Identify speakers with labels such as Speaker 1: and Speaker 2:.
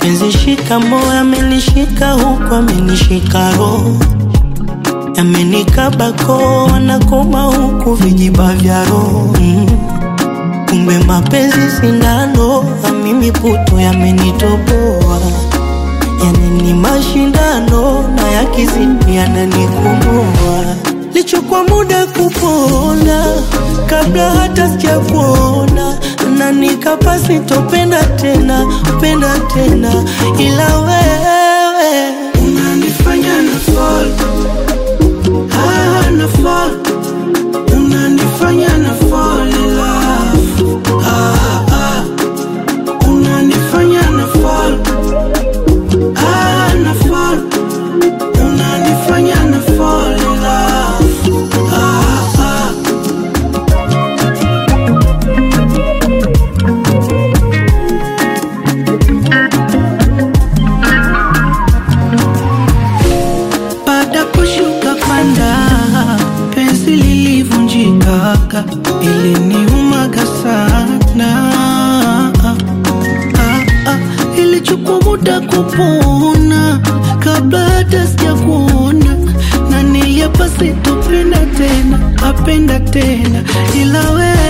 Speaker 1: mapenzi shika moyo amenishika huku amenishika roho yamenikabako wanakoma huku vijiba vya roho mm. kumbe mapenzi sindano na mimi puto yamenitoboa yani ni mashindano na yakizidi yananikomoa lichukua muda kupona kabla hata sijakuona na nikapa sitopenda tena penda tena ila wewe
Speaker 2: unanifanya na fall ah, na fall unanifanya na fall in love ah, ah. unanifanya na fall ah, na fall unanifanya na fall in love ah, ah. baada kushuka panda penzi lilivunjika iliniumaga sana ah, ah, ilichukua muda kupona kabla hata sijakuona na niliapa sitopenda tena apenda tena ila wewe